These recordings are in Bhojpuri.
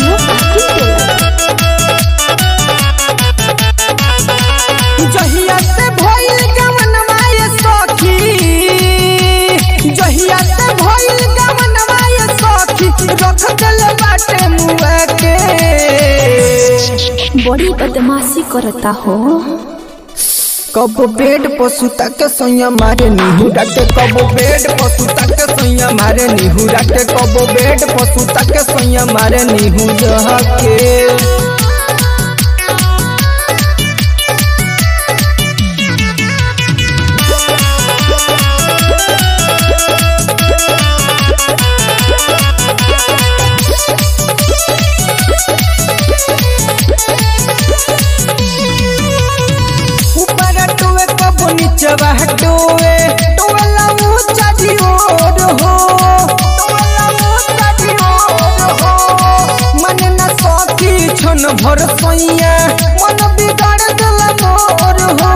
स्टूडियो आकिल टेलर जहिया से भइल गवनवा ये सखी जहिया से भइल गवनवा ये सखी रख दिल बाटे मुआ के बड़ी बदमाशी करता हो कब बेड पर सुता के सैया मारे निहुरा के कब बेड पर सुता के सैया मारे निहुरा के कब बेड पर सुता के सैया मारे निहुरा के ऊपर टोए कब नीचवा टोए टोला ऊंचा जी ओर हो टोला ऊंचा जी ओर हो मन न सखी छन भर सैया मन बिगाड़ दिल मोर हो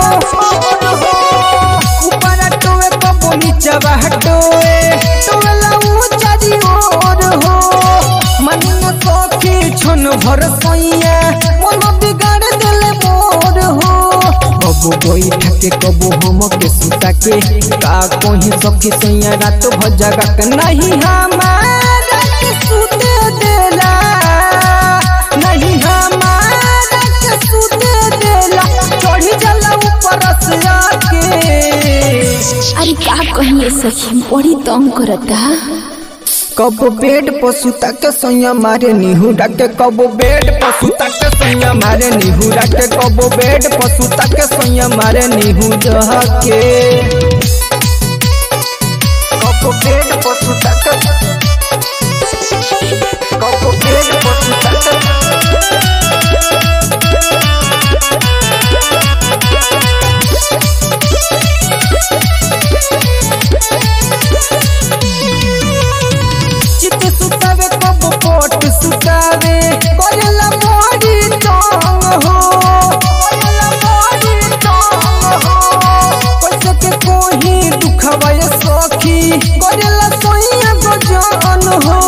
ऊपर टोए कब नीचवा टोए टोला ऊंचा जी ओर हो मन न सखी छन भर सैया मन बिगाड़ दिल मोर हो कबो बैठा के कबो हम के सुता के का कहीं सखी सैया रात भजगा के नहीं हमारा के सुते देला नहीं हमारा के सुते देला चढ़ी जाला ऊपर से आके अरे का कहिए सखी बड़ी तंग करता कब बेड पर सुता के सैया मारे निहुरा के कब बेड पर सुता के सैया मारे निहुरा के कब बेड पर सुता के सैया मारे निहुरा के कब बेड पर सुता के कब बेड पर सुता के चित सुतावे कब पोट सुतावे करेला मोरी तंग हो करेला मोरी तंग हो कैसे के कोही दुखवा ये सखी करेला सोइया गजन हो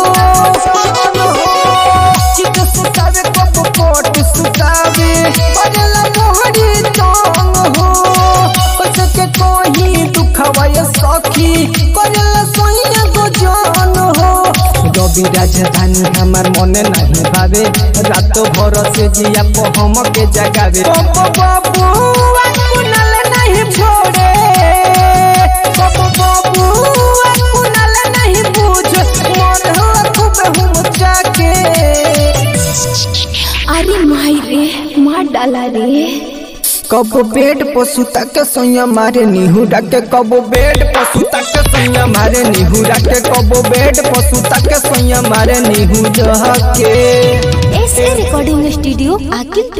चित सुतावे कब पोट सुतावे करेला मोरी तंग हो कैसे के कोही दुखवा ये सखी करेला सोइया गजन हो रवि राजधानी हमार मने नहीं भावे रात भर से जिया को हम के जगावे बाबू बाबू कुनल नहीं छोड़े बाबू बाबू कुनल नहीं पूछ मन हो खूब हम जाके अरे माई रे मार डाला रे कब बेड पर सुता के सैया मारे निहुरा के कब बेड पर सुता के सैया मारे निहुरा के कब बेड पर सुता के सैया मारे निहुरा के एस रिकॉर्डिंग स्टूडियो आकिल